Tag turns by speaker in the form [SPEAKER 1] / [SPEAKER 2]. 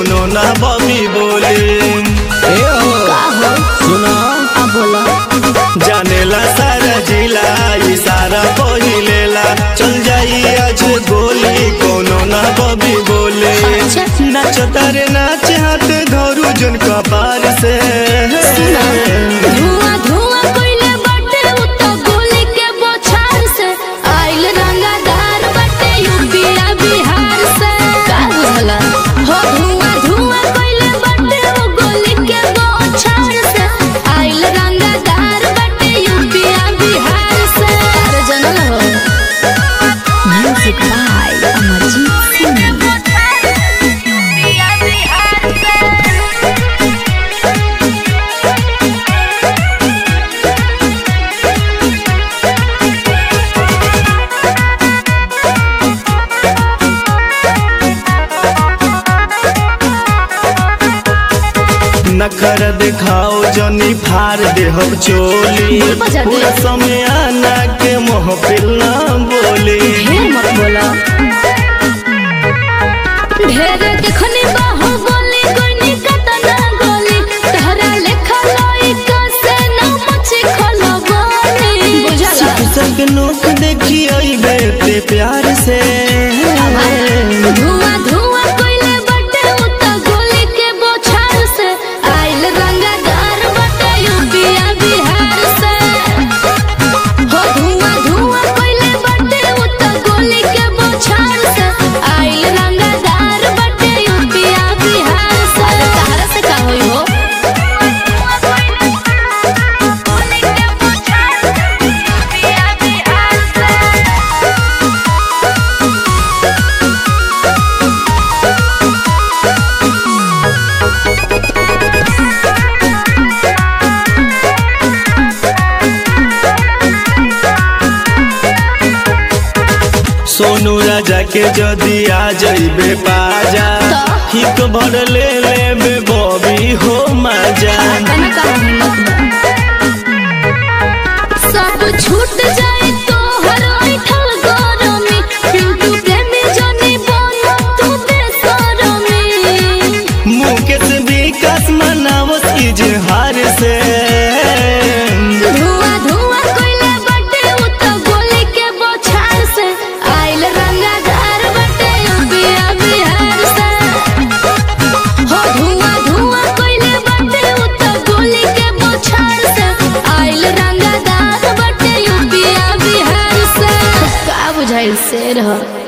[SPEAKER 1] कोनो ना बबी बोले
[SPEAKER 2] ए हो
[SPEAKER 3] का हो
[SPEAKER 2] सुना
[SPEAKER 3] अब बोला
[SPEAKER 1] जानेला सारा जिला इशारा पहिलेला चल जाई आज गोली कोनो ना बबी बोले
[SPEAKER 3] अच्छा।
[SPEAKER 1] नाच तारे नाच हाथ धरू जन कपार से
[SPEAKER 3] धुआं धुआं कोइले बाटे उ तो गोली के बोछार से आइल रंगादार बाटे यूपीया बिहार से का बुझला हो धुआं धुआं कोइले बाटे उ गोली के बोछार से आइल रंगादार बाटे यूपीया बिहार से अरे जनल हो म्यूजिक बाय अमरजीत सिंह यूपीया बिहार से
[SPEAKER 1] नखर दिखाओ जनी फार देहब चोली
[SPEAKER 3] बोल बजा दे।
[SPEAKER 1] पूरा समय आना के महफिल ना बोली
[SPEAKER 3] ढेर मत बोला ढेर देखनी बाहु बोली कोनी कतना गोली तहरा लेखा लोई कसे न मची खलो गोली बुझला
[SPEAKER 1] संग नोक देखी अइबे ते प्यार से
[SPEAKER 3] धुआं धुआं कोइले बटे उ त गोली के बोछार से आइल रंगदार बटे यूपीया बिहार से हो धुआं धुआं कोइले बटे उ त गोली के बोछार से आइल रंगदार बटे यूपीया बिहार से तहरा से का होई हो गोली के बोछार से यूपीया बिहार से
[SPEAKER 1] सोनू राजा के जदी आ जइबे पाजा
[SPEAKER 3] तो?
[SPEAKER 1] हिक भर ले लेबे बबी हो मजा
[SPEAKER 3] तने का हिम्मत बा सब छूट जाए तो हर ऐठल गरमी पिंटू प्रेमी जनी बनो तू बेसरमी
[SPEAKER 1] मुकेश विकास मनावत इजहार से
[SPEAKER 3] धुआं धुआं कोइले बटे उ तो गोली के बोछार से आइल रंगादार बटे यूपीया बिहार से हो धुआं धुआं कोइले बटे उ तो गोली के बोछार से आइल रंगादार बटे यूपीया बिहार से का बुझाइल शेर हो